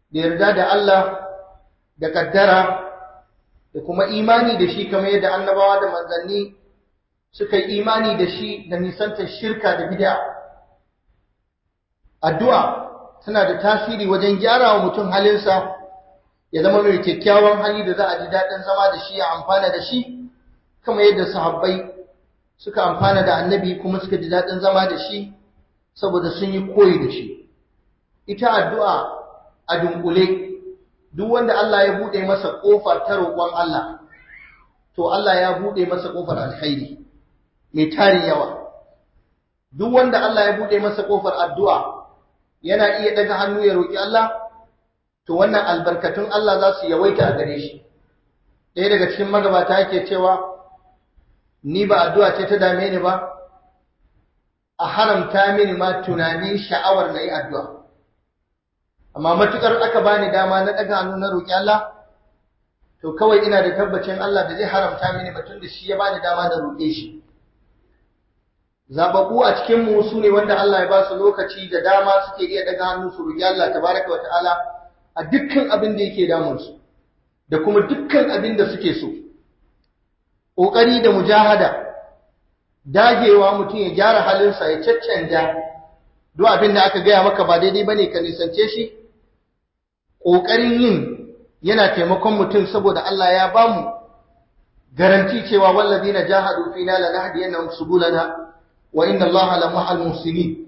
da yarda da Allah da kaddara da kuma imani da shi kamar yadda annabawa da manzanni suka yi imani da shi da nisantar shirka da bid'a addu'a tana da tasiri wajen gyara wa mutum halinsa ya zama mai kyakkyawan hali da za a ji daɗin zama da shi ya amfana da shi kamar yadda sahabbai suka amfana da annabi kuma suka ji daɗin zama da shi saboda sun yi koyi da shi ita addu'a a dunkule duk wanda Allah ya buɗe masa ƙofa ta roƙon Allah to Allah ya buɗe masa ƙofar alkhairi mai tarin yawa duk wanda Allah ya buɗe masa ƙofar addu'a yana iya daga hannu ya roƙi Allah to wannan albarkatun Allah za su yawaita a gare shi ɗaya daga cikin magabata yake cewa ni ba addu'a ce ta dame ni ba a haramta mini ma tunanin sha'awar na yi addu'a amma matukar aka bani dama na daga hannu na roƙi Allah to kawai ina da tabbacin Allah da zai haramta mini batun da shi ya bani dama na roƙe shi zababbu a cikin mu su ne wanda Allah ya ba su lokaci da dama suke iya daga hannu su roƙi Allah tabaraka wata'ala a dukkan abin da yake damun su da kuma dukkan abin da suke so ƙoƙari da mujahada dagewa mutum ya gyara halinsa ya caccanja duk abin da aka gaya maka ba daidai bane ka nisance shi ƙoƙarin yin yana taimakon mutum saboda Allah ya bamu garanti cewa wallazina jahadu fina lanahdiyannahum subulana wa inna Allaha lamahal muhsinin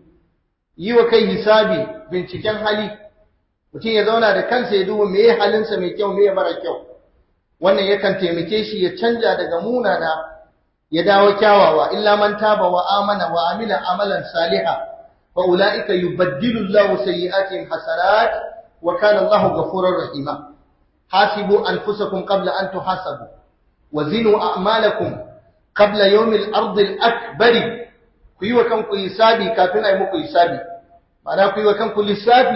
yi wa kai hisabi binciken hali mutum ya zauna da kansa ya duba meye halinsa mai kyau meye mara kyau wannan yakan taimake shi ya canja daga munana ya dawo kyawawa illa man taba wa amana wa amila amalan saliha fa ulaika yubaddilu Allahu sayyi'atihim hasanat wa kana Allahu ghafurur rahima hasibu anfusakum qabla an tuhasabu wa zinu a'malakum qabla yawmil ardi al-akbari ku yi wa kanku hisabi kafin ai muku hisabi ma'ana ku yi wa kanku lissafi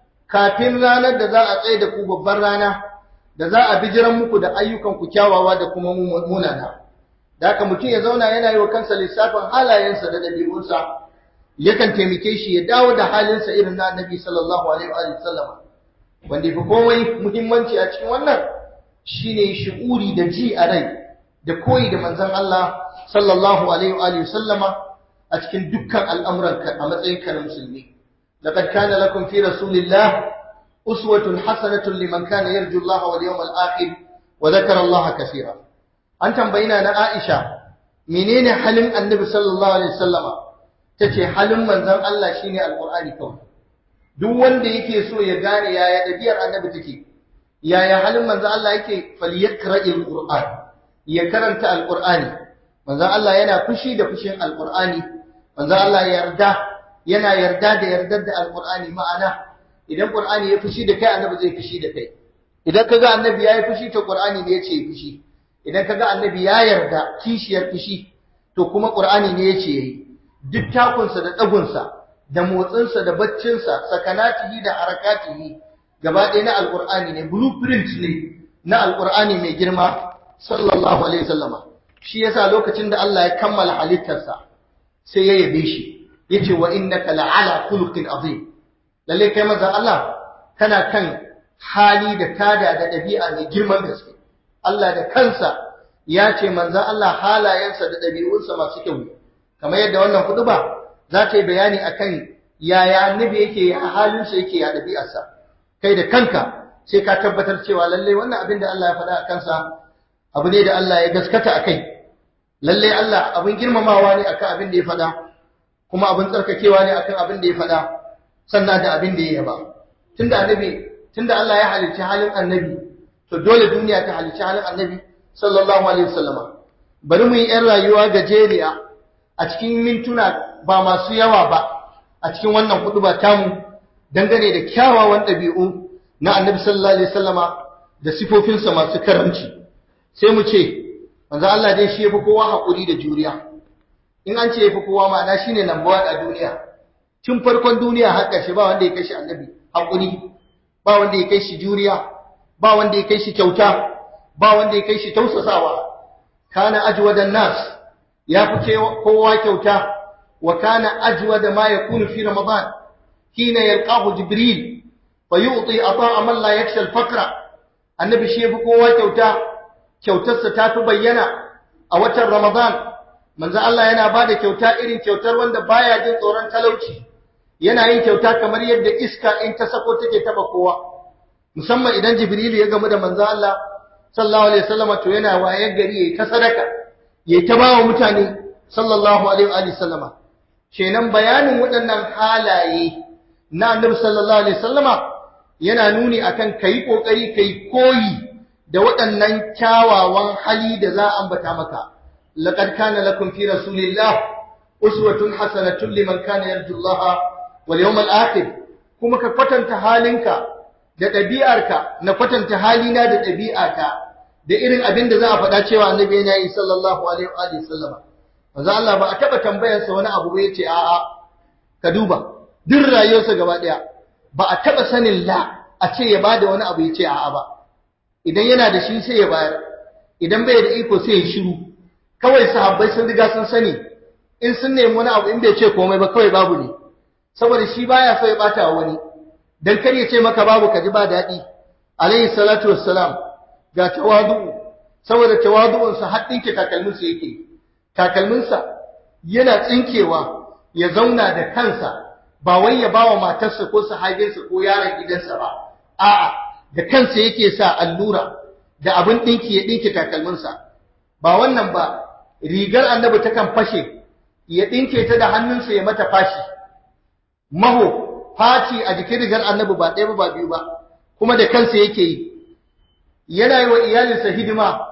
kafin ranar da za a tsaye da ku babbar rana da za a bijiran muku da ayyukan ku kyawawa da kuma munana da haka mutum ya zauna yana yi wa kansa lissafin halayensa da ɗabi'unsa yakan taimake shi ya dawo da halinsa irin na annabi sallallahu alaihi wa sallam wanda fi komai muhimmanci a cikin wannan shine shi'uri da ji a rai da koyi da manzon Allah sallallahu alaihi wa sallama a cikin dukkan al'amuranka a matsayinka na musulmi laqad kana lakum fi rasulillah uswatun hasanatun liman kana yarju Allah wal yawmal akhir wa dhakara Allah kaseera an tambayina na Aisha menene halin Annabi sallallahu alaihi wasallama tace halin manzon Allah shine alqur'ani kawai duk wanda yake so ya gane yaya dabiyar Annabi take yaya halin manzon Allah yake falyakra'il qur'an ya karanta alqur'ani manzon Allah yana fushi da fushin alqur'ani manzon Allah yarda yana yarda da yardar da alqur'ani ma'ana idan qur'ani ya fushi da kai Annabi zai fushi da kai idan kaga Annabi yayi fushi to qur'ani ne yace fushi idan kaga annabi ya yarda kishiyar fushi to kuma qur'ani ne yace yayi duk takunsa da dagunsa da motsinsa da baccinsa sakanatihi da harakatihi gaba ɗaya na alqur'ani ne blueprint ne na alqur'ani mai girma sallallahu alaihi wasallama shi yasa lokacin da Allah ya kammala halittarsa sai ya yabe shi yace wa innaka la'ala khuluqin azim lalle kai manzo Allah kana kan hali da tada da ɗabi'a mai girman gaske Allah da kansa ya ce manzan Allah halayensa da ɗabi'unsa masu kyau kamar yadda wannan kudu ba za ta yi bayani akan yaya annabi yake a halinsa yake a ɗabi'arsa kai da kanka sai ka tabbatar cewa lallai wannan abin da Allah ya faɗa a kansa abu ne da Allah ya gaskata a kai lallai Allah abin girmamawa ne akan abin da ya faɗa kuma abin tsarkakewa ne akan abin da ya faɗa sannan da abin da ya yaba tunda annabi tunda Allah ya halicci halin annabi to dole duniya ta halicci halin annabi sallallahu alaihi wasallama bari mu yi yan rayuwa gajeriya a cikin mintuna ba masu yawa ba a cikin wannan kudu ba tamu dangane da kyawawan ɗabi'u na annabi sallallahu alaihi wasallama da sifofinsa masu karamci sai mu ce manzo Allah dai shi yafi kowa hakuri da juriya in an ce yafi kowa ma'ana shine number 1 a duniya tun farkon duniya har ƙarshe ba wanda ya kai shi annabi hakuri ba wanda ya kai shi juriya ba wanda ya kai shi kyauta ba wanda ya kai shi tausasawa kana ajwadan nas ya fi kowa kyauta wa kana ajwada ma yakunu fi ramadan hina yalqahu jibril fa yu'ti ata'a man la yakhsha al-faqra annabi shi yafi kowa kyauta kyautarsa ta fi bayyana a watan Ramadan manzo Allah yana bada kyauta irin kyautar wanda baya jin tsoron talauci yana yin kyauta kamar yadda iska in ta sako take taba kowa musamman idan Jibril ya gamu da manzo Allah sallallahu alaihi wasallam to yana waye gari yayi ta sadaka yayi ta bawa mutane sallallahu alaihi wa sallama kenan bayanin waɗannan halaye na Annabi sallallahu alaihi wasallama yana nuni akan kai kokari kai koyi da waɗannan kyawawan hali da za a ambata maka laqad kana lakum fi rasulillah uswatun hasanatun liman kana yarju Allah wal yawmal akhir kuma ka kwatanta halinka da ɗabi'arka na kwatanta halina da ɗabi'ata da irin abin da za a faɗa cewa annabi yana yi sallallahu alaihi wa sallama manzo Allah ba a taba tambayar sa wani abu ba yace a'a ka duba duk rayuwarsa gaba ɗaya ba a taba sanin la a ce ya bada wani abu yace a'a ba idan yana da shi sai ya bayar idan bai da iko sai ya shiru kawai sahabbai sun riga sun sani in sun nemi wani abu in bai ce komai ba kawai babu ne saboda shi baya so ya bata wa wani dan kar ya ce maka babu ka ji ba daɗi alayhi salatu wassalam ga tawadu saboda tawadu'unsa har ɗinke takalminsa yake takalminsa yana tsinkewa ya zauna da kansa ba wai ya bawa matarsa ko sahabinsa ko yaron gidansa ba a'a da kansa yake sa allura da abin ɗinki ya ɗinke takalminsa ba wannan ba rigar annabi takan fashe ya ɗinke ta da hannunsa ya mata fashi maho faci a jikin rigar annabi ba ɗaya ba ba biyu ba kuma da kansa yake yi yana yi wa iyalinsa hidima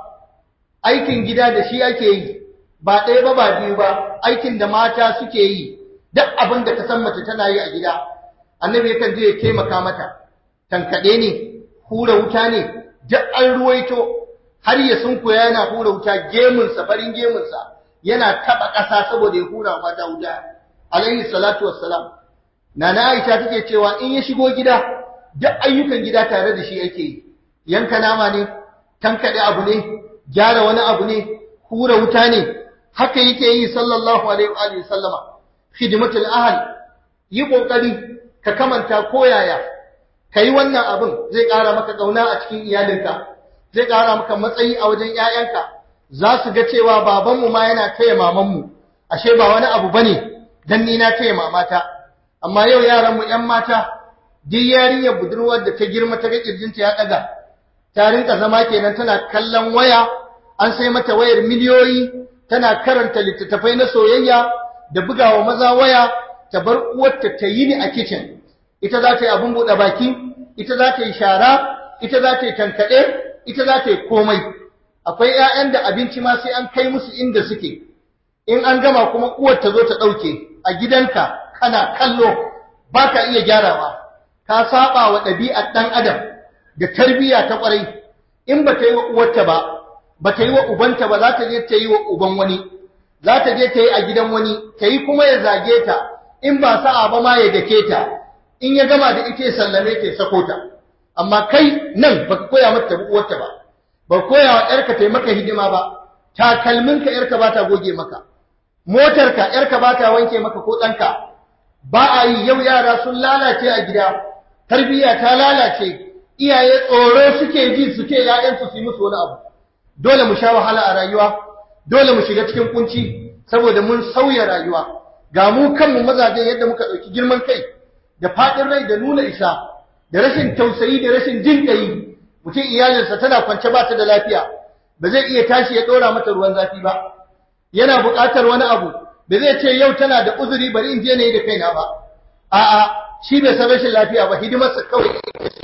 aikin gida da shi ake yi ba ɗaya ba ba biyu ba aikin da mata suke yi duk abin da ka san mace tana yi a gida annabi yakan je ya taimaka mata tankaɗe ne hura wuta ne duk an ruwaito har ya sunkuya yana hura wuta gemunsa farin gemunsa yana taɓa ƙasa saboda ya hura wa mata wuta alaihi salatu wassalam nana aisha take cewa in ya shigo gida duk ayyukan gida tare da shi ake yi yanka nama ne tankaɗe abu ne gyara wani abu ne hura wuta ne haka yake yi sallallahu alaihi wa sallama khidmatul ahl yi kokari ka kamanta koyaya kai wannan abin zai ƙara maka kauna a cikin iyalinka zai ƙara maka matsayi a wajen ƴaƴanka za su ga cewa babanmu ma yana taya mamanmu ashe ba wani abu bane dan ni na taya mamata amma yau yaran mu ƴan mata duk yarinyar budurwar da ta girma ta ga kirjinta ya ɗaga ta rinka zama kenan tana kallon waya an sai mata wayar miliyoyi tana karanta littattafai na soyayya da bugawa maza waya ta bar uwarta ta yi ni a kitchen ita za ta yi abin buɗe baki ita za ta yi shara ita za ta yi tankaɗe ita za ta yi komai akwai 'ya'yan da abinci ma sai an kai musu inda suke in an gama kuma uwar ta zo ta ɗauke a gidanka kana kallo ba ka iya gyarawa ka saba wa ɗabi'ar ɗan adam da tarbiyya ta ƙwarai in ba ta yi wa uwarta ba ba ta yi wa ubanta ba za ta je ta yi wa uban wani za ta je ta yi a gidan wani ta yi kuma ya zage ta in ba sa'a ba ma ya dake ta in ya gama da ita ya sallame ta ya sako ta amma kai nan baka koya mata tabi uwarta ba ba koya wa ƴarka ta yi maka hidima ba takalminka ƴarka ba ta goge maka motarka ƴarka ba ta wanke maka ko ɗanka ba a yi yau yara sun lalace a gida tarbiyya ta lalace iyaye tsoro suke ji suke ‘ya'yansu su yi musu wani abu dole mu sha wahala a rayuwa dole mu shiga cikin kunci saboda mun sauya rayuwa ga mu kanmu mazajen yadda muka ɗauki girman kai da faɗin rai da nuna isa da rashin tausayi da rashin jin ƙayi mutum iyalinsa tana kwance ba ta da lafiya ba zai iya tashi ya ɗora mata ruwan zafi ba yana buƙatar wani abu da zai ce yau tana da uzuri bari in je na yi da kaina ba a'a shi bai san rashin lafiya ba hidimarsa kawai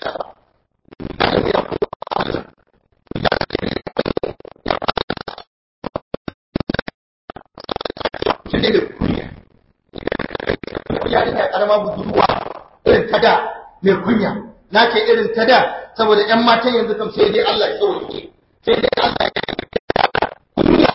ne da kunya yarinya karama budurwa irin ta da mai kunya na ce irin ta da saboda ƴan matan yanzu kam sai dai Allah ya sauke sai dai Allah ya kunya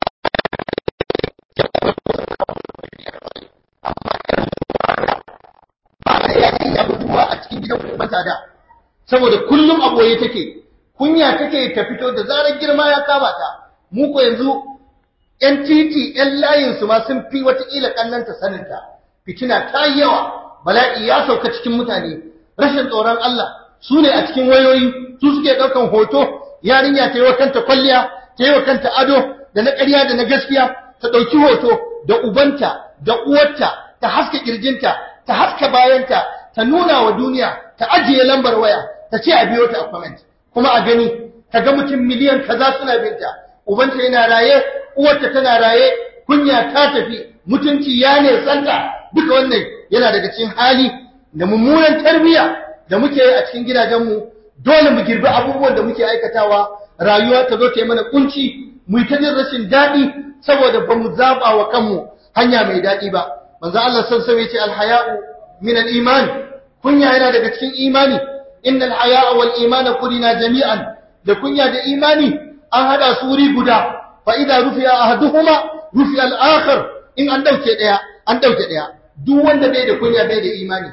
ba da yarinya budurwa a cikin gidan kuma ta da saboda kullum a boye take kunya take ta fito da zarar girma ya kama ta mu ko yanzu ‘yan titi, ‘yan layinsu ma sun fi watakila ƙannanta saninta, fitina ta yi yawa, bala'i ya sauka cikin mutane, rashin tsoron Allah, su ne a cikin wayoyi su suke ɗaukan hoto yarinya ta yi wa kanta kwalliya ta yi wa kanta ado da na ƙarya da na gaskiya ta ɗauki hoto da ubanta da uwarta ta haska ƙirjinta ta haska bayanta ta nuna wa duniya ta ajiye lambar waya ta ce a biyo ta a comment kuma a gani ta ga mutum miliyan kaza suna binta ubanta yana raye uwarta tana raye kunya ta tafi mutunci ya ne santa duka wannan yana daga cikin hali da mummunan tarbiyya da muke yi a cikin gidajenmu dole mu girbi abubuwan da muke aikatawa rayuwa ta zo ta yi mana kunci mu yi ta jin rashin daɗi saboda ba mu zaɓa wa kanmu hanya mai daɗi ba manzo Allah san sai ce alhaya'u min al-iman kunya yana daga cikin imani innal haya'a wal imana qulina jami'an da kunya da imani an hada su wuri guda fa idza rufi'a ahaduhuma rufi'a al-akhar in an dauke daya an dauke daya duk wanda bai da kunya bai da imani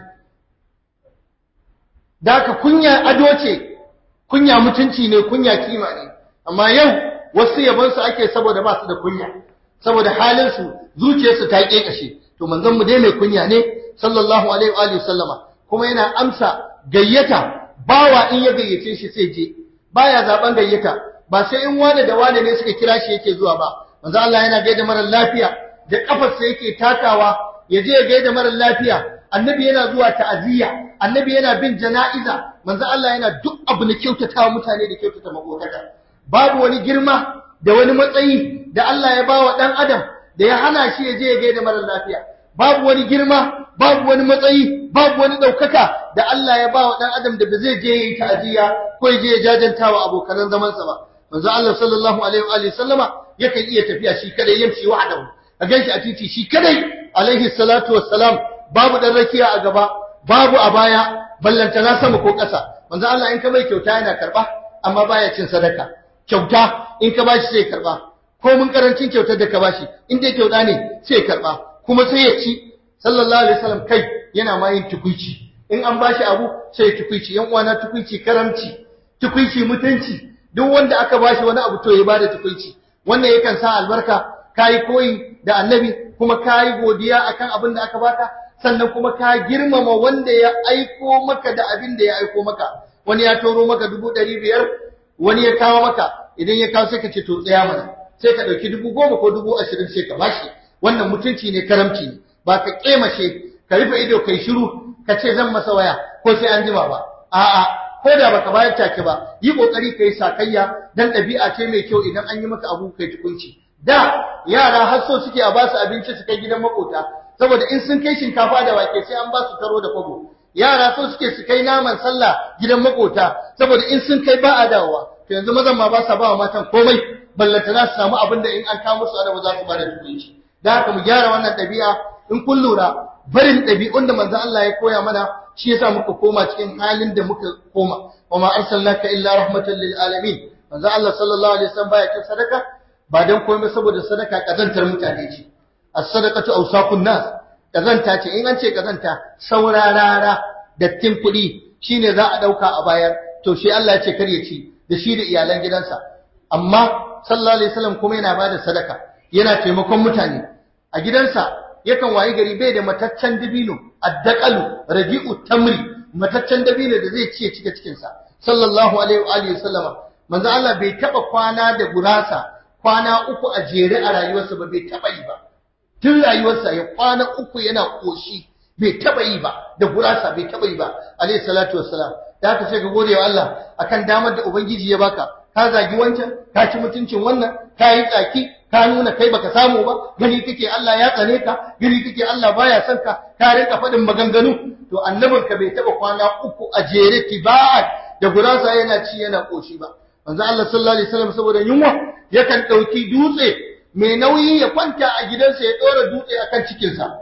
da ka kunya ado ce kunya mutunci ne kunya kima ne amma yau wasu yabon su ake saboda ba su da kunya saboda halin su zuciyarsu ta kekashe to manzon mu dai mai kunya ne sallallahu alaihi wa alihi sallama kuma yana amsa gayyata bawa in ya gayyace shi sai je baya zaben gayyata ba sai in wane da wane ne suka kira shi yake zuwa ba manzo Allah yana gaida mara lafiya da kafarsa yake takawa ya je ya gaida mara lafiya annabi yana zuwa ta'aziyya annabi yana bin jana'iza manzo Allah yana duk abu na kyautatawa mutane da kyautata makotaka babu wani girma da wani matsayi da Allah ya bawa dan adam da ya hana shi ya je ya gaida mara lafiya babu wani girma babu wani matsayi babu wani daukaka da Allah ya bawa dan adam da ba zai je yi ta'aziyya ko ya je ya jajantawa abokan zaman sa ba manzo Allah sallallahu alaihi wa alihi sallama yakan iya tafiya shi kadai yamshi wahdahu a ganshi a titi shi kadai alaihi salatu wassalam babu dan rakiya a gaba babu a baya ballanta na sama ko ƙasa manzo Allah in ka mai kyauta yana karba amma baya cin sadaka kyauta in ka bashi sai karba ko mun karancin kyautar da ka bashi in dai kyauta ne sai karba kuma sai ya ci sallallahu alaihi wasallam kai yana ma yin tukuici in an bashi abu sai tukuici yan uwana tukuici karamci tukuici mutunci duk wanda aka bashi wani abu to ya bada tukuici wannan yakan sa albarka kai koyi da annabi kuma kai godiya akan abin da aka baka sannan kuma ka girmama wanda ya aiko maka da abin da ya aiko maka wani ya toro maka dubu ɗari biyar wani ya kawo maka idan ya kawo sai ka ce to tsaya mana sai ka ɗauki dubu goma ko dubu ashirin sai ka bashi wannan mutunci ne karamci ne ba ka ƙemashe ka rufe ido kai shiru ka ce zan masa waya ko sai an jima ba a'a ko da baka bayar take ba yi kokari kai sakayya dan ɗabi'a ce mai kyau idan an yi maka abu kai tukunci da yara har so suke a basu abinci su kai gidan makota saboda in sun kai shinkafa da wake sai an ba su taro da kwabo yara so suke su kai naman sallah gidan makota saboda in sun kai ba a dawowa to yanzu mazan ma ba sa ba wa matan komai ballanta za su samu abin da in an kawo musu ana ba za su ba da tukunci da haka mu gyara wannan ɗabi'a in kun lura barin ɗabi'un da manzon Allah ya koya mana shi yasa muka koma cikin halin da muka koma wa ma arsalnaka illa rahmatan lil alamin manzon Allah sallallahu alaihi wasallam baya cin sadaka ba dan komai saboda sadaka kazantar mutane ce as-sadaqatu awsaqun nas kazanta ce in an ce kazanta saurarara dattin kuɗi shine za a dauka a bayar to shi Allah ya ce kar ya ci da shi da iyalan gidansa amma sallallahu alaihi wasallam kuma yana bada sadaka yana taimakon mutane a gidansa yakan wayi gari bai da mataccen dabino addaqalu raji'u tamri mataccen dabino da zai ci ya cika cikin sa sallallahu alaihi wa alihi wasallama manzo Allah bai taba kwana da gurasa kwana uku a jere a rayuwarsa ba bai taba yi ba tun rayuwarsa ya kwana uku yana koshi bai taba yi ba da gurasa bai taba yi ba alayhi salatu wassalam da haka sai ka gode wa Allah akan damar da ubangiji ya baka ka zagi wancan ka ci mutuncin wannan ka yi tsaki ka nuna kai baka samu ba gani kake Allah ya tsane ka gani kake Allah baya son ka ka rinka faɗin maganganu to annabin ka bai taba kwana uku a jere tiba'at da gurasa yana ci yana koshi ba manzo Allah sallallahu alaihi wasallam saboda yunwa yakan dauki dutse mai nauyi ya kwanta a gidansa ya ɗora dutse a kan cikinsa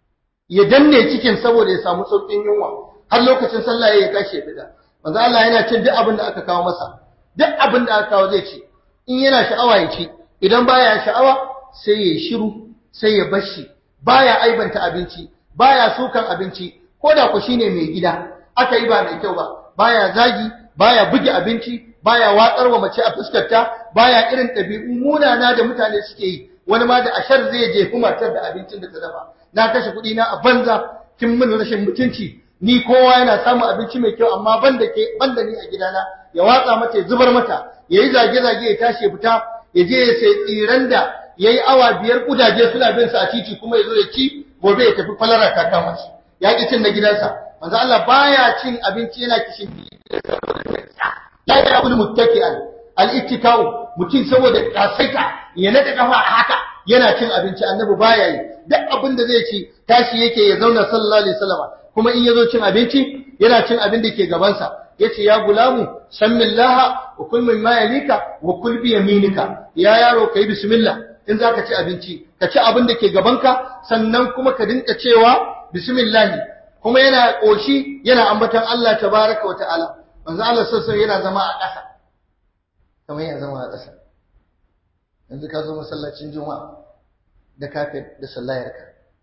ya danne cikin saboda ya samu sauƙin yunwa har lokacin sallah ya tashi ya fita manzo Allah yana cin duk abin da aka kawo masa duk abin da aka kawo zai ci in yana sha'awa ya ci idan baya sha'awa sai ya shiru sai ya bashi baya aibanta abinci baya sukan abinci ko da ku shine mai gida aka yi ba mai kyau ba baya zagi baya buge abinci baya watsar wa mace a fuskarta baya irin ɗabi'u munana da mutane suke yi wani ma da ashar zai jefi matar da abincin da ta dafa na kashe kuɗi na a banza kin min rashin mutunci ni kowa yana samun abinci mai kyau amma ban da ke ban da ni a gidana ya watsa mata ya zubar mata ya yi zage-zage ya tashi ya fita ya je ya sai tsiran da ya yi awa biyar kudaje suna bin sa a titi kuma ya zo ya ci gobe ya tafi falara ta kama shi ya ki cin na gidansa manzo Allah baya cin abinci yana kishin la ya'kulu muttaki'an al-ittika'u mutum saboda kasaita ya nada kafa haka yana cin abinci annabi baya yi duk abin da zai ci tashi yake ya zauna sallallahu alaihi wasallam kuma in yazo cin abinci yana cin abin da ke gaban sa yace ya gulamu sammillaha wa kul mimma yalika wa kul bi yaminika ya yaro kai bismillah in zaka ci abinci ka ci abin da ke gabanka sannan kuma ka dinka cewa bismillah kuma yana koshi yana ambaton Allah tabaraka wa ta'ala manzo Allah sassan yana zama a ƙasa kamar yana zama a ƙasa yanzu ka zo masallacin juma'a da kafet da sallayarka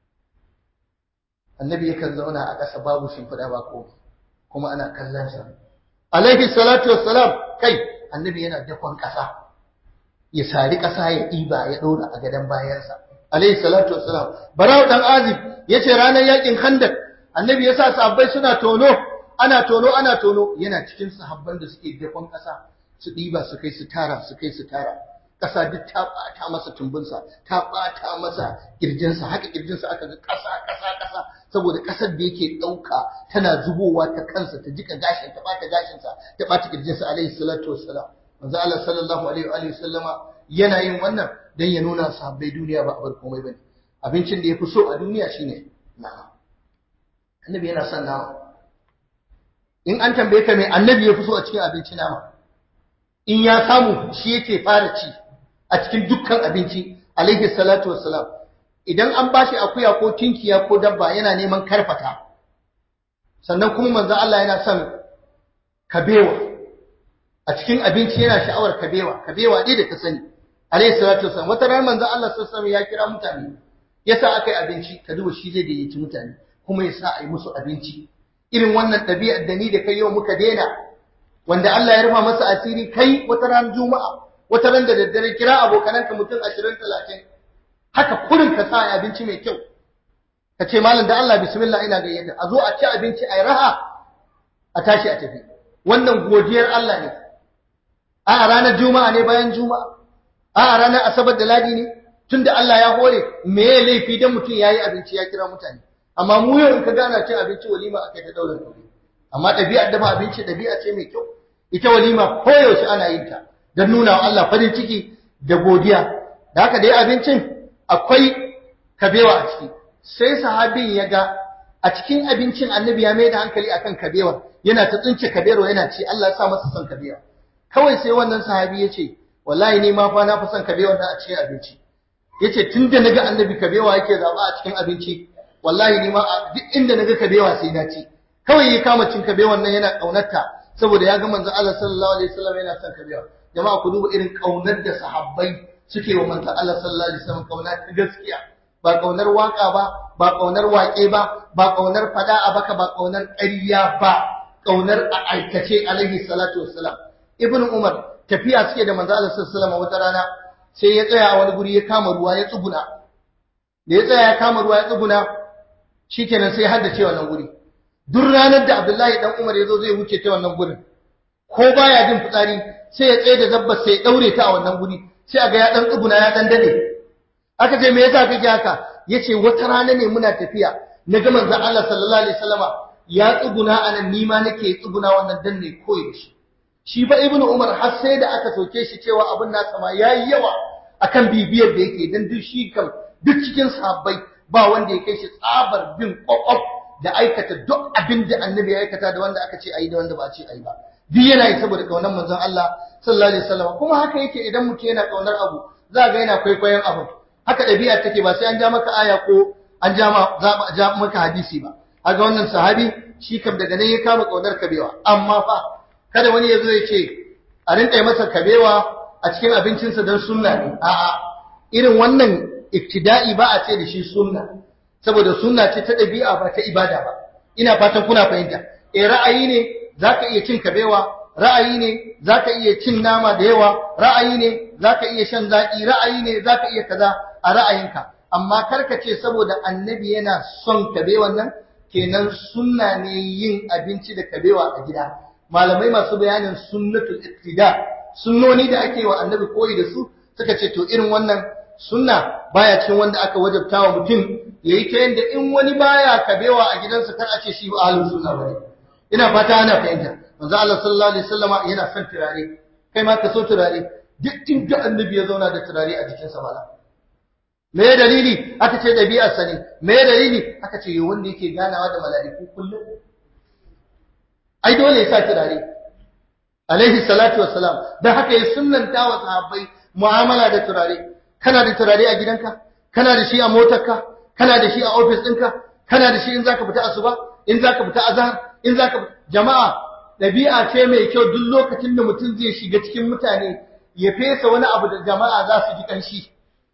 annabi yakan zauna a ƙasa babu shimfiɗa ba ko kuma ana kallon sa alaihi salatu wassalam kai annabi yana dakon ƙasa ya sari ƙasa ya ɗiba ya ɗora a gadon bayansa alaihi salatu wassalam barau dan azib yace ranar yakin khandak annabi yasa sahabbai suna tono ana tono ana tono yana cikin sahabban da suke dakon ƙasa su ɗiba su kai su tara su kai su tara ƙasa duk ta ɓata masa tumbinsa ta ɓata masa ƙirjinsa haka ƙirjinsa aka ga ƙasa ƙasa ƙasa saboda ƙasar da yake ɗauka tana zubowa ta kansa ta jika gashin ta ɓata gashinsa ta ɓata ƙirjinsa alaihi salatu wassalam manzo Allah sallallahu alaihi wa alihi sallama yana yin wannan dan ya nuna sahabbai duniya ba abar komai bane abincin da yafi so a duniya shine nama annabi yana son nama in an tambaye ka me annabi yafi so a cikin abinci nama in ya samu shi yake fara ci a cikin dukkan abinci alaihi salatu wassalam idan an bashi akuya ko tinkiya ko dabba yana neman karfata sannan kuma manzo Allah yana son kabewa a cikin abinci yana sha'awar kabewa kabewa dai da ka sani alaihi salatu wassalam wata ran manzo Allah sallallahu alaihi ya kira mutane yasa akai abinci ka duba shi zai gayyaci mutane kuma yasa a yi musu abinci irin wannan ɗabi'ar da ni da kai yau muka daina wanda Allah ya rufa masa asiri kai wata ran juma'a wata ran da daddare kira abokananka mutum 20 30 haka kurin ka sa abinci mai kyau ka ce malam da Allah bismillah ina gayyata a zo a ci abinci a raha a tashi a tafi wannan godiyar Allah ne a ranar juma'a ne bayan juma'a a ranar asabar da ladi ne tunda Allah ya hore me ya laifi dan mutum yayi abinci ya kira mutane amma mu yau in ka gana cin abinci walima akai ta daular kuɗi amma ɗabi'ar dafa abinci ɗabi'a ce mai kyau ita walima koyaushe ana yin ta don nuna wa Allah farin ciki da godiya da haka dai abincin akwai kabewa a ciki sai sahabin ya ga a cikin abincin annabi ya mai da hankali akan kabewar yana ta tsince kabewar yana ce Allah ya sa masa son kabewa kawai sai wannan sahabi ya ce wallahi ni ma fa na fi son kabewar nan a cikin abinci yace tunda naga annabi kabewa yake zaba a cikin abinci wallahi ni ma duk inda naga kabewa sai na ci kawai ya kama cin kabewan nan yana kaunarta saboda ya ga manzo Allah sallallahu alaihi wasallam yana son kabewa jama'a ku duba irin kaunar da sahabbai suke wa manzo Allah sallallahu alaihi wasallam kauna ta gaskiya ba kaunar waka ba ba kaunar waƙe ba ba kaunar fada a baka ba kaunar ƙarya ba kaunar a aikace alaihi salatu wassalam ibnu umar tafiya suke da manzo Allah sallallahu alaihi wasallam wata rana sai ya tsaya a wani guri ya kama ruwa ya tsuguna da ya tsaya ya kama ruwa ya tsuguna shikenan sai ya haddace wannan guri duk ranar da Abdullahi dan Umar ya zo zai wuce ta wannan gurin ko baya jin fitsari sai ya tsaye da zabbar sai ya daure ta a wannan guri sai a ga ya dan tsuguna ya dan dade aka ce me yasa kake haka yace wata rana ne muna tafiya na ga manzon Allah sallallahu alaihi wasallama ya tsuguna anan ni ma nake tsuguna wannan dan ne koyi shi shi fa ibnu Umar har sai da aka soke shi cewa abin nasa ma yayi yawa akan bibiyar da yake dan duk shi kam duk cikin sahabbai ba wanda ya kai shi tsabar bin kwakwaf da aikata duk abin da annabi ya aikata da wanda aka ce ayi da wanda ba a ce ayi ba duk yana yi saboda kaunar manzon Allah sallallahu alaihi wasallam kuma haka yake idan mutum yana kaunar abu za ga yana kwaikwayon abu haka ɗabi'a take ba sai an ja maka aya ko an ja ma ja maka hadisi ba haka wannan sahabi shi kam daga nan ya kama kaunar kabewa amma fa kada wani ya zo ya ce a rinka yi masa kabewa a cikin abincinsa don sunna ne a'a irin wannan ibtida'i ba a ce da shi sunna saboda sunna ce ta ɗabi'a ba ta ibada ba ina fatan kuna fahimta eh ra'ayi ne zaka iya cin kabewa ra'ayi ne zaka iya cin nama da yawa ra'ayi ne zaka iya shan zaki ra'ayi ne zaka iya kaza a ra'ayinka amma karka ce saboda annabi yana son kabewan nan kenan sunna ne yin abinci da kabewa a gida malamai masu bayanin sunnatul ittida sunnoni da ake wa annabi koyi da su suka ce to irin wannan sunna baya cikin wanda aka wajabta wa mutum yayi ta yanda in wani baya kabewa a gidansa kar a ce shi ba ahlus sunna bane ina fata ana fahimta manzo Allah sallallahu alaihi wasallama yana son turare kai ma ka so turare duk inda annabi ya zauna da turare a jikinsa mala me dalili aka ce dabi'ar sa ne me dalili aka ce wanda yake ganawa da mala'iku kullum ai dole ya sa turare alaihi salatu wassalam dan haka ya sunnanta wa sahabbai mu'amala da turare kana da turare a gidanka kana da shi a motarka kana da shi a ofis ɗinka kana da shi in zaka fita asuba in zaka fita azhar in zaka jama'a dabi'a ce mai kyau duk lokacin da mutum zai shiga cikin mutane ya fesa wani abu da jama'a za su ji kanshi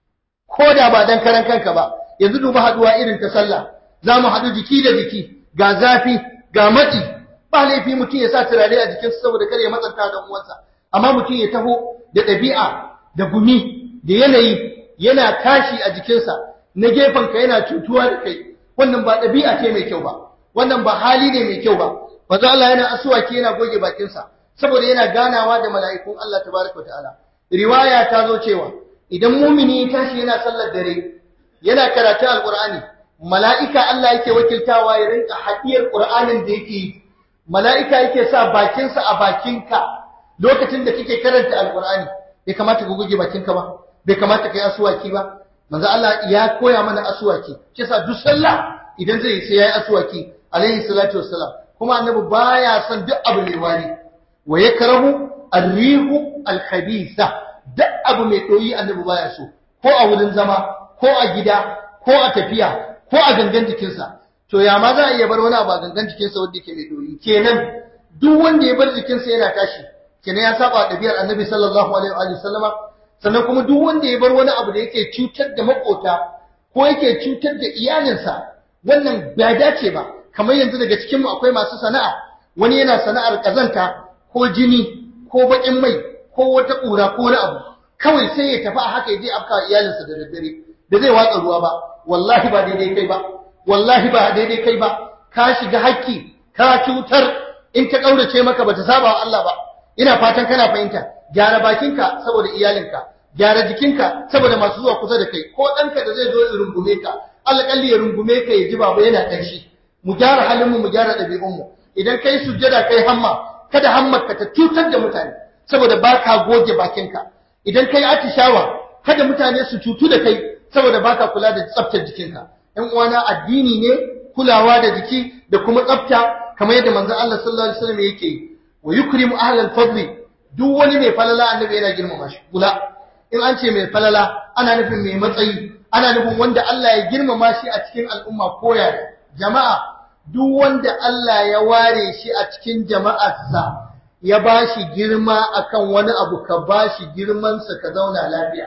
ko da ba dan karan kanka ba yanzu duba haduwa irin ta sallah za mu haɗu jiki da jiki ga zafi ga matsi ba laifi mutum ya sa turare a jikinsa saboda kar ya matsanta da uwansa amma mutum ya taho da ɗabi'a da gumi da yanayi yana tashi a jikinsa na gefenka yana cutuwa da kai wannan ba ɗabi'a ce mai kyau ba wannan ba hali ne mai kyau ba manzo Allah yana asuwaki yana goge bakinsa saboda yana ganawa da mala'ikun Allah tabaraka ta'ala riwaya ta zo cewa idan mumini ya tashi yana sallar dare yana karatu alqur'ani mala'ika Allah yake wakiltawa ya rinka hadiyar qur'anin da yake mala'ika yake sa bakinsa a bakinka lokacin da kake karanta alqur'ani bai kamata ka goge bakinka ba bai kamata ka yi asuwaki ba manzo Allah ya koya mana asuwaki shi yasa duk sallah idan zai sai yayi asuwaki alaihi salatu wassalam kuma annabi baya son duk abu mai wari wa yakrahu ar-rihu al-khabitha duk abu mai doyi annabi baya so ko a wurin zama ko a gida ko a tafiya ko a gangan jikinsa to ya ma za a iya bar wani abu a gangan jikinsa wanda yake mai doyi kenan duk wanda ya bar jikinsa yana tashi kenan ya saba ɗabi'ar annabi sallallahu alaihi wa sallama sannan kuma duk wanda ya bar wani abu da yake cutar da makota ko yake cutar da iyalinsa wannan ba dace ba kamar yanzu daga cikinmu akwai masu sana'a wani yana sana'ar kazanta ko jini ko baƙin mai ko wata ƙura ko wani abu kawai sai ya tafi a haka ya je afka iyalinsa da daddare da zai watsa ruwa ba wallahi ba daidai kai ba wallahi ba daidai kai ba ka shiga hakki ka cutar in ta ƙaurace maka bata saba wa Allah ba ina fatan kana fahimta gyara bakinka saboda iyalinka gyara jikinka saboda masu zuwa kusa da kai ko ɗanka da zai zo ya rungume ka alƙalli ya rungume ka ya ji baba yana ƙanshi mu gyara halinmu mu gyara ɗabi'unmu idan kai sujjada kai hamma kada hammarka ta cutar da mutane saboda ba ka goge bakinka idan kai atishawa kada mutane su cutu da kai saboda baka kula da tsaftar jikinka ɗan uwana addini ne kulawa da jiki da kuma tsafta kamar yadda manzon Allah sallallahu alaihi wasallam yake yi wa yukrimu ahlal fadli duk wani mai falala annabi yana girmama shi kula in an ce mai falala ana nufin mai matsayi ana nufin wanda Allah ya girmama shi a cikin al'umma koya jama'a duk wanda Allah ya ware shi a cikin jama'arsa ya ba shi girma akan wani abu ka ba shi girmansa ka zauna lafiya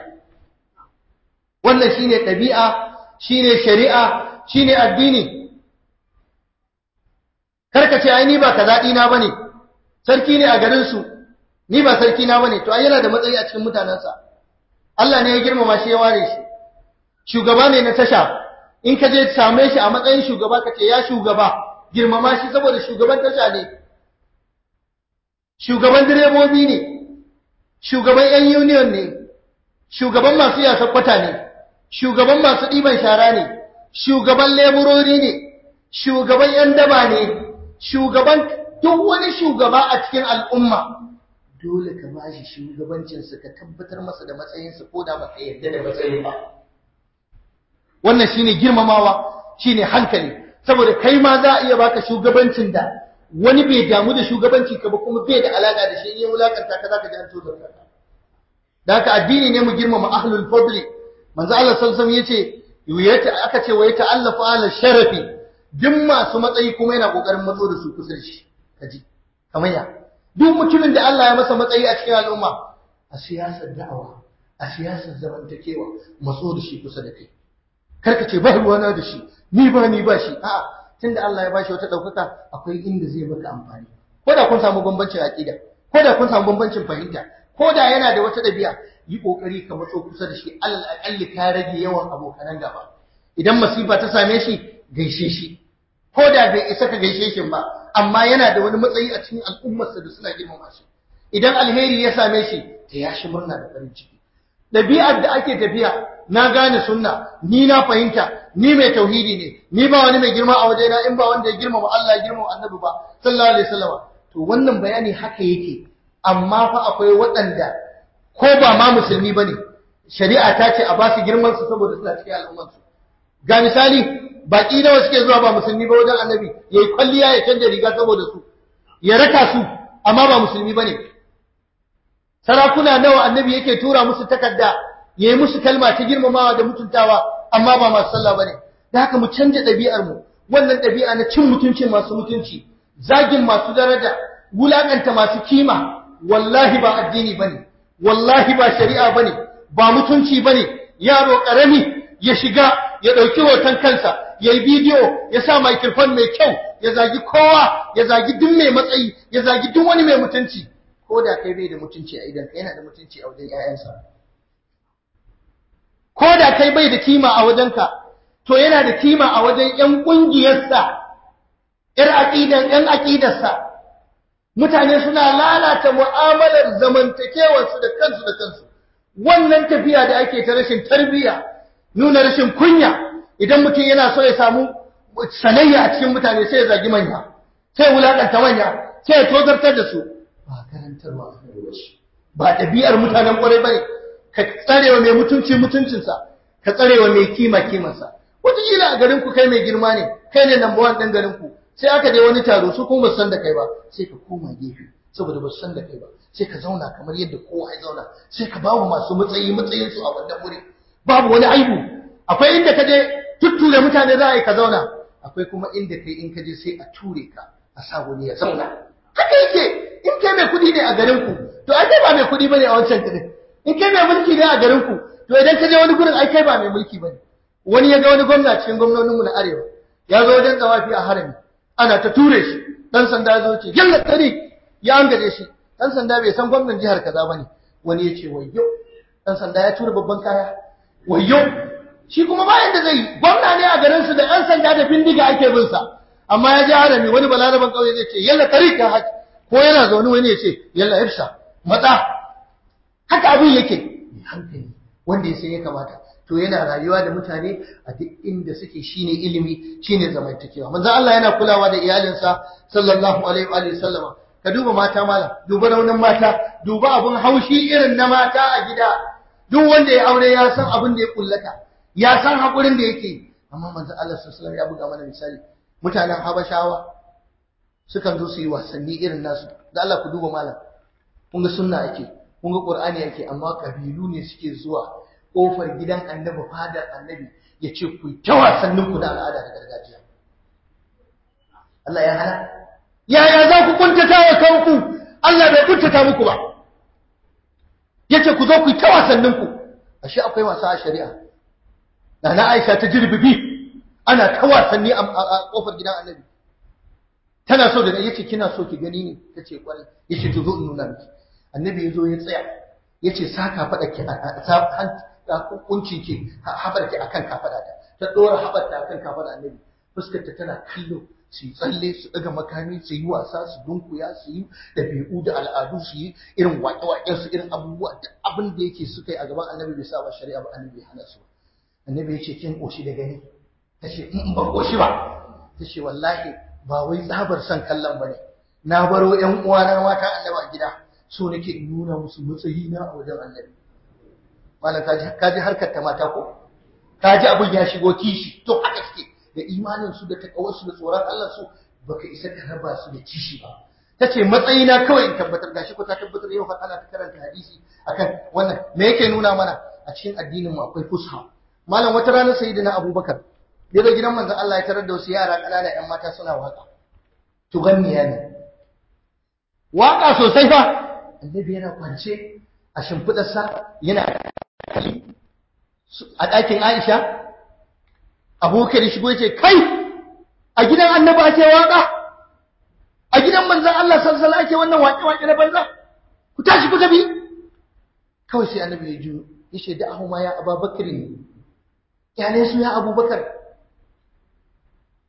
wannan shine ɗabi'a shine shari'a shine addini karka ce ai ni ba kaza ɗina bane sarki ne a garin su ni ba sarki na bane to ai yana da matsayi a cikin mutanensa Allah ne ya girmama shi ya ware shi shugaba ne na tasha in ka je same shi a matsayin shugaba ka ce ya shugaba girmama shi saboda shugaban tasha ne shugaban direbobi ne shugaban yan union ne shugaban masu yasa kwata ne shugaban masu ɗiban shara ne shugaban leburori ne shugaban yan daba ne shugaban duk wani shugaba a cikin al'umma dole ka ba shi shugabancinsa ka tabbatar masa da matsayinsa ko da baka yarda da matsayin ba wannan shine girmamawa shine hankali saboda kai ma za a iya baka shugabancin da wani bai damu da shugabanci ka ba kuma bai da alaka da shi in ya wulakanta ka zaka ji an tozar ka da haka addini ne mu girmama ahlul fadli manzo Allah sallallahu alaihi wasallam yace aka ce wa yata'allafu ala sharafi duk masu matsayi kuma yana kokarin matso da su kusa da shi kaji kamar ya duk mutumin da Allah ya masa matsayi a cikin al'umma a siyasar da'awa a siyasar zamantakewa matso da shi kusa da kai karka ce ba ruwana da shi ni ba ni ba shi a'a tunda Allah ya bashi wata daukaka akwai inda zai maka amfani ko da kun samu bambancin aqida ko da kun samu bambancin fahimta ko da yana da wata dabi'a yi kokari ka matso kusa da shi alal aqalli ka rage yawan abokanan gaba idan masifa ta same shi gaishe shi ko da bai isa ka gaishe shi ba amma yana da wani matsayi a cikin al'ummarsa da suna girmama shi idan alheri ya same shi ta ya shi murna da farin ciki ɗabi'ar da ake tafiya na gane sunna ni na fahimta ni mai tauhidi ne ni ba wani mai girma a wajena in ba wanda ya girmama Allah ya girmama annabi ba sallallahu alaihi wasallam to wannan bayani haka yake amma fa akwai waɗanda ko ba ma musulmi bane shari'a ta ce a ba su girman su saboda suna cikin al'ummar su ga misali baki nawa suke zuwa ba musulmi ba wajen annabi yayi kwalliya ya canja riga saboda su ya raka su amma ba musulmi bane sarakuna nawa annabi yake tura musu takarda yayi musu kalma ta girmamawa da mutuntawa amma ba masu sallah bane da haka mu canja ɗabi'ar mu wannan ɗabi'a na cin mutuncin masu mutunci zagin masu daraja wulakanta masu kima wallahi ba addini bane wallahi ba shari'a bane ba mutunci bane yaro karami ya shiga ya dauki hoton kansa yayi bidiyo ya sa microphone mai kyau ya zagi kowa ya zagi duk mai matsayi ya zagi duk wani mai mutunci ko da kai bai da mutunci a idan yana da mutunci a wajen ƴaƴansa ko da kai bai da kima a wajenka to yana da kima a wajen ƴan ƙungiyarsa ƴar aqidan ƴan aqidarsa mutane suna lalata mu'amalar zamantakewarsu da kansu da kansu wannan tafiya da ake ta rashin tarbiyya nuna rashin kunya idan mutum yana so ya samu sanayya a cikin mutane sai ya zagi manya sai ya wulakanta manya sai ya tozartar da su ba karantarwa a shi ba ɗabi'ar mutanen ƙwarai bane ka tsarewa mai mutunci mutuncinsa ka tsarewa mai kima kimarsa wataƙila a garin ku kai mai girma ne kai ne number one ɗin garin ku sai aka je wani taro su kuma ba san da kai ba sai ka koma gefe saboda ba san da kai ba sai ka zauna kamar yadda kowa ya zauna sai ka bawa masu matsayi matsayin su a wannan wuri babu wani aibu akwai inda ka je tutture mutane za a yi ka zauna akwai kuma inda kai in ka je sai a ture ka a sa wani ya zauna haka yake in kai mai kuɗi ne a garin ku to ai kai ba mai kuɗi bane a wancan garin in kai mai mulki ne a garin ku to idan ka je wani gurin ai kai ba mai mulki bane wani ya ga wani gwamna cikin gwamnoninmu na arewa ya zo wajen tsawafi a harami ana ta ture shi dan sanda ya zo ce yalla tsari ya angaje shi dan sanda bai san gwamnan jihar kaza bane wani ya ce wayyo dan sanda ya tura babban kaya wayyo shi kuma ba yanda zai gwamna ne a garin su da dan sanda da bindiga ake bin sa amma ya ji harami wani balaraban kauye zai ce yalla tsari ka haji ko yana zaune wani ya ce yalla irsa matsa haka abin yake hankali wanda ya san ya kamata to yana rayuwa da mutane a duk inda suke shine ilimi shine zamantakewa manzo Allah yana kulawa da iyalinsa sallallahu alaihi wa sallama ka duba mata mala duba raunin mata duba abun haushi irin na mata a gida duk wanda ya aure ya san abin da ya kullata ya san hakurin da yake amma manzo Allah sallallahu alaihi ya buga mana misali mutanen Habashawa sukan zo su yi wasanni irin nasu da Allah ku duba malam kun ga sunna ake kun ga Qur'ani ake amma kabilu ne suke zuwa kofar gidan annabi fadar annabi ya ce ku ta wasannin ku na al'ada da gargajiya Allah ya hana yaya za ku kuntata wa kanku Allah bai kuntata muku ba yace ku zo ku ta wasannin ku ashe akwai wasa a shari'a Nana Aisha ta jirbibi ana ta wasanni a kofar gidan annabi tana so da yace kina so ki gani ne tace kwarai yace to zo in nuna miki annabi yazo ya tsaya yace saka fada ki a kuncin ki habar ki akan kafada ta ta dora habar ta akan kafada annabi fuskar ta tana kallo su yi tsalle su daga makami su yi wasa su dunkuya su yi dabi'u da al'adu su yi irin waƙe-waƙen su irin abubuwa da abin da yake suka yi a gaban annabi bai saba shari'a ba annabi ya hana su annabi ya ce kin koshi da gani ta ce in ban koshi ba ta ce wallahi ba wai tsabar son kallon ba ne na baro ƴan uwana mata annabi a gida so nake in nuna musu matsayi na a wajen annabi malam kaji harkar ta mata ko kaji abin ya shigo kishi to haka suke da imanin su da takawar su da tsoron Allah su baka isa ka raba su da kishi ba tace matsayina kawai in tabbatar gashi ko ta tabbatar yau har ana ta karanta hadisi akan wannan me yake nuna mana a cikin addinin mu akwai fusha malam wata rana sayyidina Abubakar ya zo gidan manzon Allah ya tarar da wasu yara kanana ƴan mata suna waka tuganniya ne waka sosai fa annabi yana kwance a shimfidarsa yana a ɗakin Aisha abubakar shigo ya ce kai a gidan annabi ake waka a gidan manzon Allah sallallahu alaihi ake wannan waƙe-waƙe na banza ku tashi ku tafi kawai sai annabi ya juyo ya ce da ahuma ya ababakar ne kyale su ya abubakar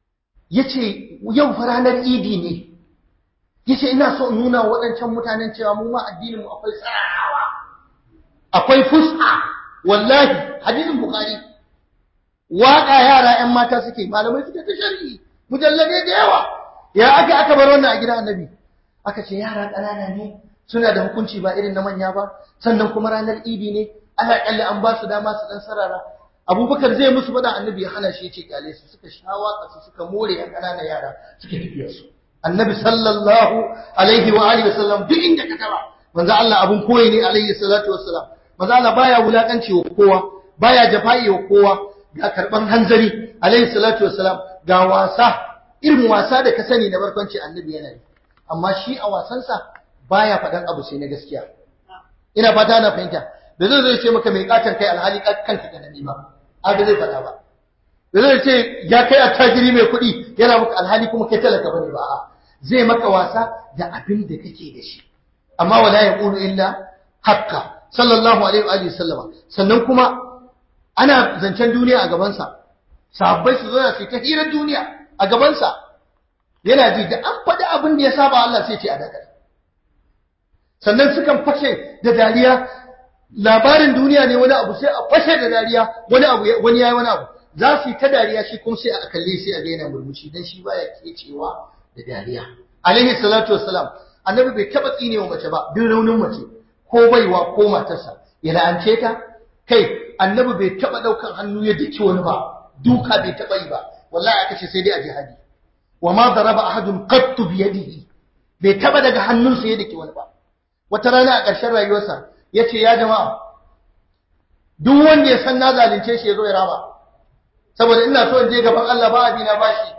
yace yau fa ranar idi ne yace ina so in nuna waɗancan mutanen cewa mu ma addinin mu akwai tsarawa akwai fusha wallahi hadisin bukhari waka yara ƴan mata suke malamai suke ta sharhi mujallade da yawa ya aka aka bar wannan a gidan annabi aka ce yara ƙanana ne suna da hukunci ba irin na manya ba sannan kuma ranar idi ne ana kalle an ba su dama su dan sarara abubakar zai musu faɗa annabi ya hana shi ya ce kyale su suka sha waka su suka more yan ƙananan yara suke tafiyar su annabi sallallahu alaihi wa alihi wasallam duk inda ka taba manzo Allah abun koyi ne alaihi salatu wassalam manzo Allah baya wulakanci wa kowa baya jafa'i wa kowa ga karban hanzari alaihi salatu wassalam ga wasa irin wasa da ka sani na barkwanci annabi yana yi amma shi a wasansa baya faɗan abu sai na gaskiya ina fata na fahimta da zai zai ce maka mai katon kai alhali kanka ka nani ba haka zai faɗa ba da zai ce ya kai attajiri mai kuɗi yana maka alhali kuma kai talaka bane ba a zai maka wasa da abin da kake da shi amma wala yaqulu illa haqqa sallallahu alaihi wa sallama sannan kuma ana zancen duniya a gabansa sahabbai su zo su ta hirar duniya a gabansa yana ji da an faɗi abin da ya saba Allah sai ce a dakar sannan sukan fashe da dariya labarin duniya ne wani abu sai a fashe da dariya wani abu wani yayi wani abu za su yi ta dariya shi kuma sai a kalle sai a daina murmushi dan shi baya kecewa da dariya alaihi salatu wassalam annabi bai taba tsine wa mace ba duk raunin mace ko baiwa ko matarsa ya la'ance ta kai annabi bai taba daukan hannu ya daki wani ba duka bai taba yi ba wallahi aka ce sai dai a jihadi wa ma daraba ahadun qattu bi yadihi bai taba daga hannunsa ya daki wani ba wata rana a ƙarshen rayuwarsa ya ce ya jama'a duk wanda ya san na zalunce shi ya zo ya rama saboda ina so in je gaban Allah ba abina ba shi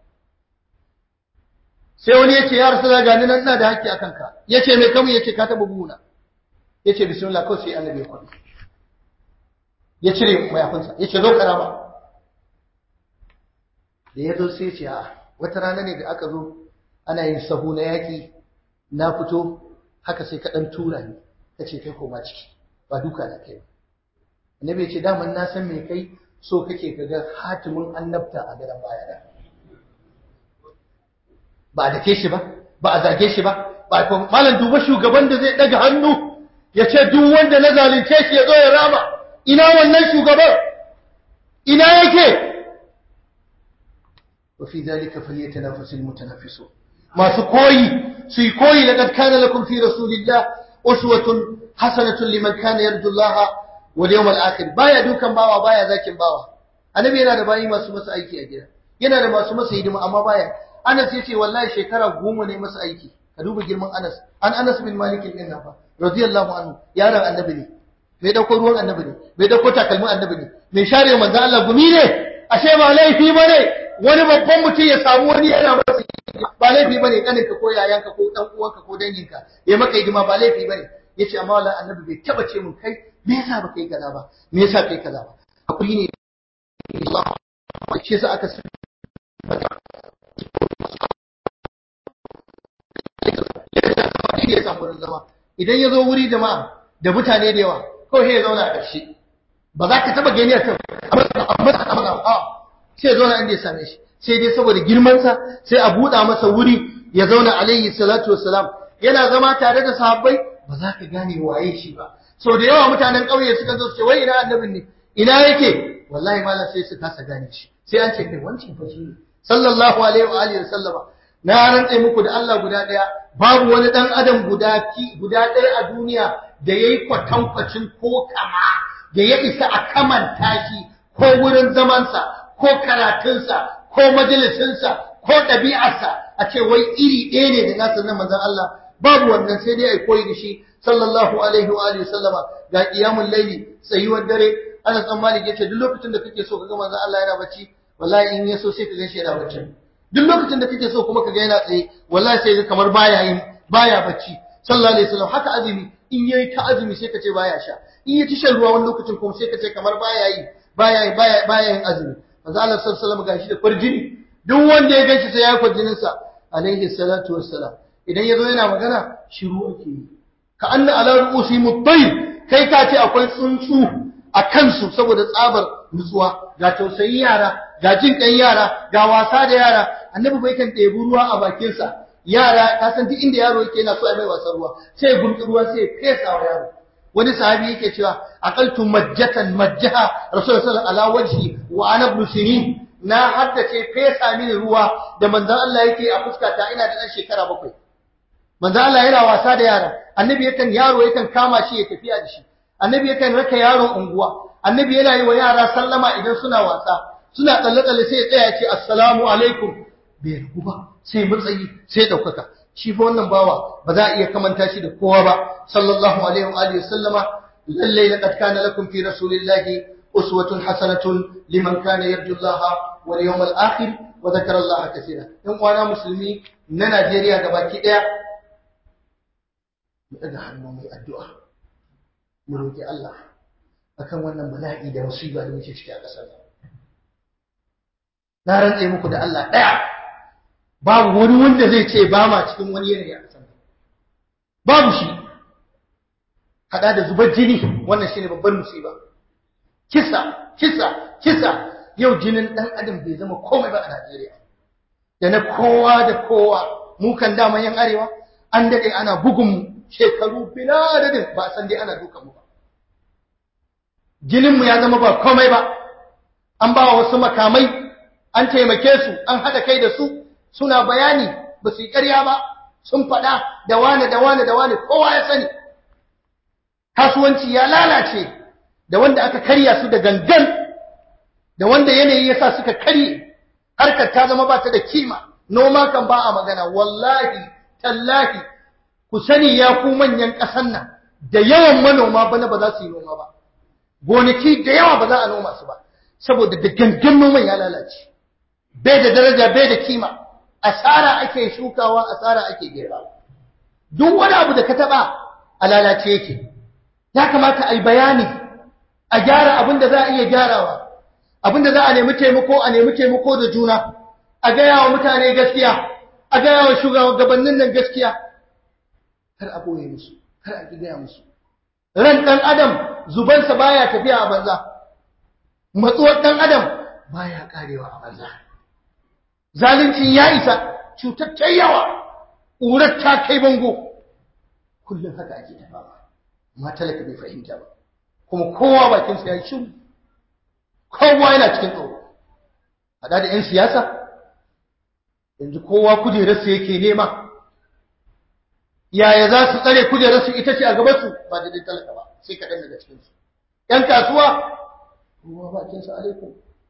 sai wani ya ce ya rasu ga ni nan ina da haƙƙi a kanka ya ce mai kamun ya ce ka taɓa buguna ya ce bismillah kawai sai annabi ya kwaɗi ya cire mayafinsa ya ce zo ka rama da ya zo sai ce a wata rana ne da aka zo ana yin sahu na yaƙi na fito haka sai ka ɗan tura ni ka ce kai koma ciki ba duka na kai annabi ya ce daman na san me kai so kake ka ga hatimin annabta a gadon baya da ba a dake shi ba ba a zage shi ba ba a malam duba shugaban da zai ɗaga hannu ya ce duk wanda na zalunce shi ya zo ya rama ina wannan shugaban ina yake وفي ذلك فليتنافس المتنافسون masu koyi su yi koyi laqad kana lakum fi rasulillah uswatun hasanatun liman kana yarju Allah wal yawmal akhir baya dukan bawa baya zakin bawa annabi yana da bayi masu masa aiki a gida yana da masu masa hidima amma baya Anas yace wallahi shekara goma ne masa aiki ka duba girman Anas an Anas bin Malik din nan fa radiyallahu anhu yaron annabi ne bai dauko ruwan annabi ne bai dauko takalmin annabi ne mai share manzo Allah gumi ne ashe ba laifi bane wani babban mutum ya samu wani yana masa ba laifi bane kaninka ko yayanka ko dan uwanka ko danginka ya maka hidima ba laifi bane yace amma wallahi annabi bai taba ce mun kai me yasa baka yi kaza ba me yasa kai kaza ba hakuri ne Allah shi yasa aka ya samu zama idan ya zo wuri jama'a da mutane da yawa kawai ya zauna a ƙarshe ba za ka taba gani a kan a sai ya zauna inda ya same shi sai dai saboda girmansa sai a buɗa masa wuri ya zauna alaihi salatu wassalam yana zama tare da sahabbai ba za ka gane waye shi ba sau da yawa mutanen ƙauye suka zo su ce wai ina annabin ne ina yake wallahi malam sai su kasa gane shi sai an ce kai wancan fa ne sallallahu alaihi wa alihi sallama na rantse muku da Allah guda ɗaya babu wani ɗan adam guda ki guda ɗaya a duniya da yayi kwatankwacin ko kama da ya isa a kamanta shi ko wurin zamansa ko karatunsa ko majalisinsa ko ɗabi'arsa a ce wai iri ɗaya ne da nasa na manzon Allah babu wannan sai dai ai koyi da shi sallallahu alaihi wa alihi sallama ga qiyamul layli tsayuwar dare Anas dan Malik yace duk lokacin da kake so kaga manzon Allah yana bacci wallahi in yaso sai ka ganshi yana bacci duk lokacin da kake so kuma kaga yana tsaye wallahi sai ga kamar baya yin baya bacci sallallahu alaihi wasallam haka azumi in yayi ta azumi sai ka ce baya sha in ya ci shan ruwa wani lokacin kuma sai ka ce kamar baya yi baya yi baya baya yin azumi manzo Allah sallallahu alaihi wasallam gashi da farjini duk wanda ya ganshi sai ya yi farjinin sa alaihi salatu wassalam idan yazo yana magana shiru ake yi ka anna ala ru'usi mutayr kai ka ce akwai tsuntsu a kansu saboda tsabar nutsuwa ga tausayin yara ga jin kan yara ga wasa da yara annabi bai kan ɗebi ruwa a bakinsa yara ka san duk inda yaro yake yana so a mai wasan ruwa sai ya gurbi ruwa sai ya fesa wa yaro wani sahabi yake cewa aqaltu majjatan majjaha rasulullahi sallallahu alaihi wajhi wa ana ibn sinin na haddace fesa mini ruwa da manzon Allah yake a fuskata ina da dan shekara bakwai manzon Allah yana wasa da yara annabi yakan yaro yakan kama shi ya tafiya da shi annabi yakan raka yaro unguwa annabi yana yi wa yara sallama idan suna wasa suna tsalle tsalle sai ya tsaya ya ce assalamu alaikum bai rubu ba sai matsayi sai daukaka shi fa wannan bawa ba za a iya kamanta shi da kowa ba sallallahu alaihi wa alihi sallama lalle laqad kana lakum fi rasulillahi uswatun hasanatun liman kana yarju Allah wal yawmal akhir wa dhakara Allah kaseera in uwana musulmi na Najeriya gabaki daya mu daga hannu mai addu'a mu roki Allah akan wannan bala'i da musiba da muke ciki a ƙasar na rantse muku da Allah daya babu wani wanda zai ce ba ma cikin wani yanayi a ƙasar babu shi hada da zubar jini wannan shine babban musiba kisa kisa kisa yau jinin dan adam bai zama komai ba a Najeriya da na kowa da kowa mu kan dama yan arewa an dade ana bugun mu shekaru bila adadin ba san dai ana dukan mu ba jinin mu ya zama ba komai ba an ba wasu makamai an taimake su an hada kai da su suna bayani ba su yi ƙarya ba sun faɗa da wane da wane da wane kowa ya sani kasuwanci ya lalace da wanda aka karya su da gangan da wanda yanayi ya sa suka karye harkar ta zama ba ta da kima noma kan ba a magana wallahi tallahi ku sani ya ku manyan ƙasan nan da yawan manoma bana ba za su yi noma ba gonaki da yawa ba za a noma su ba saboda da gangan noman ya lalace bai da daraja bai da kima asara ake shukawa asara ake gera duk wani abu da ka taba a lalace yake ya kamata a yi bayani a gyara abin da za a iya gyarawa abin da za a nemi taimako a nemi taimako da juna a gaya wa mutane gaskiya a gaya wa shugabannin nan gaskiya kar a boye musu kar a gaya musu ran dan adam zubansa baya tafiya a banza matsuwar dan adam baya karewa a banza zalunci ya isa cutar ta yawa ƙurar ta kai bango kullum haka ake tafawa amma talaka bai fahimta ba kuma kowa bakinsa ya shiru kowa yana cikin tsoro haɗa da 'yan siyasa yanzu kowa kujerarsa yake nema yaya za su tsare kujerarsu ita ce a gabansu ba da talaka ba sai kaɗan daga cikinsu 'yan kasuwa kowa bakinsa alaikum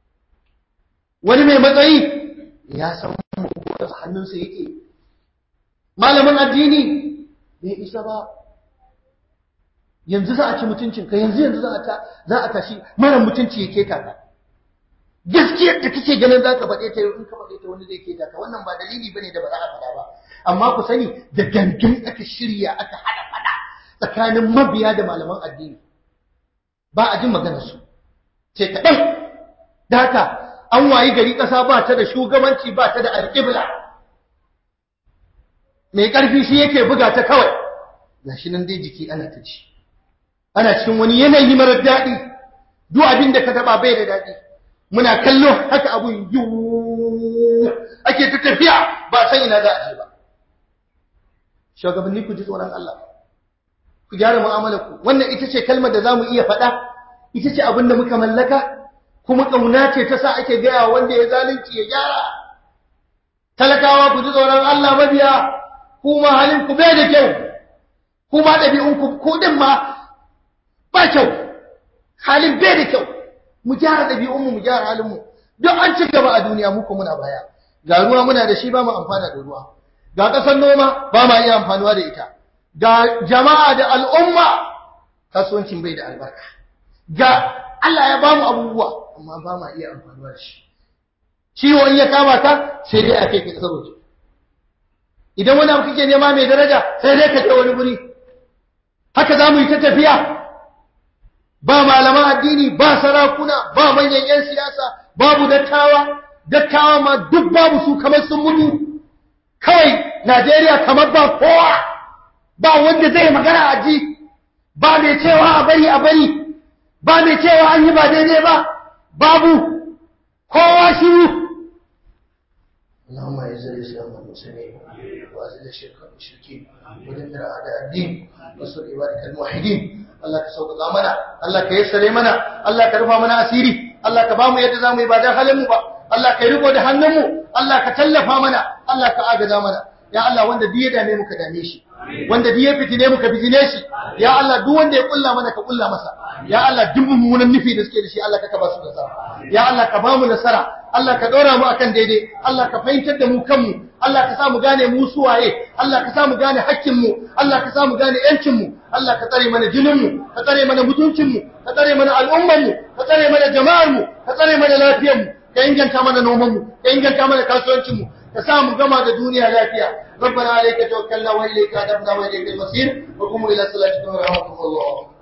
wani mai matsayi ya san mabuwarsa hannunsa yake malamin addini bai isa ba yanzu za a ci mutuncinka yanzu yanzu za a ta za a tashi mara mutunci ya keta ka gaskiyar da kake ganin za ka faɗe ta yau in ka faɗe ta wani zai keta ka wannan ba dalili bane da ba za a faɗa ba amma ku sani da gangan aka shirya aka haɗa faɗa tsakanin mabiya da malaman addini ba a jin maganarsu sai kaɗan da haka an wayi gari ƙasa ba ta da shugabanci ba ta da alƙibla mai ƙarfi shi yake buga ta kawai gashi nan dai jiki ana ta ci ana cikin wani yanayi marar daɗi duk abin da ka taɓa bai da daɗi muna kallo haka abun yiwu ake ta tafiya ba san ina za a je ba shugabanni ku ji tsoron Allah ku gyara mu'amalar ku wannan ita ce kalmar da zamu iya faɗa ita ce abin da muka mallaka kuma ƙauna ce ta sa ake gaya wanda ya zalunci ya gyara talakawa ku ji tsoron Allah mabiya kuma halin ku bai da kyau kuma ɗabi'un ku ku din ma ba kyau halin bai da kyau mu gyara ɗabi'un mu mu gyara halin mu duk an ci gaba a duniya mu ko muna baya ga ruwa muna da shi ba mu amfana da ruwa ga ƙasar noma ba ma iya amfanuwa da ita ga jama'a da al'umma kasuwancin bai da albarka ga Allah ya bamu abubuwa amma ba ma iya amfanuwa da shi ciwo in ya kama ka sai dai a kai ka kasar waje idan wani abu kake nema mai daraja sai dai ka je wani guri haka za mu yi ta tafiya ba malaman addini ba sarakuna ba manyan 'yan siyasa babu dattawa dattawa ma duk babu su kamar sun mutu kawai Najeriya kamar ba kowa ba wanda zai magana a ji ba mai cewa a bari a bari ba mai cewa an yi ba daidai ba babu kowa shiru اللهم اعز الاسلام والمسلمين واذل الشرك والمشركين ودمر اعداء الدين وانصر عبادك الموحدين Allah ka sauƙaƙa mana Allah ka yassare mana Allah ka rufa mana asiri Allah ka bamu yadda zamu yi ba dan halin mu ba Allah ka riko da hannunmu Allah ka tallafa mana Allah ka agaza mana ya Allah wanda duk ya dame mu ka dame shi wanda duk ya fitine mu ka fitine shi ya Allah duk wanda ya kulla mana ka kulla masa ya Allah duk mummunan nufi da suke da shi Allah ka ba su nasara ya Allah ka bamu nasara Allah ka ɗora mu akan daidai Allah ka fahimtar da mu kanmu Allah ka sa mu gane mu suwaye Allah ka sa mu gane hakkin mu Allah ka sa mu gane yancin mu Allah ka tsare mana jinin mu ka tsare mana mutuncin mu ka tsare mana al'umman mu ka tsare mana jama'ar mu ka tsare mana lafiyar mu ka inganta mana noman mu ka inganta mana kasuwancin mu ka sa mu gama da duniya lafiya ربنا عليك توكلنا وإليك أدبنا وإليك المصير وقوموا إلى صلاتكم ورحمكم الله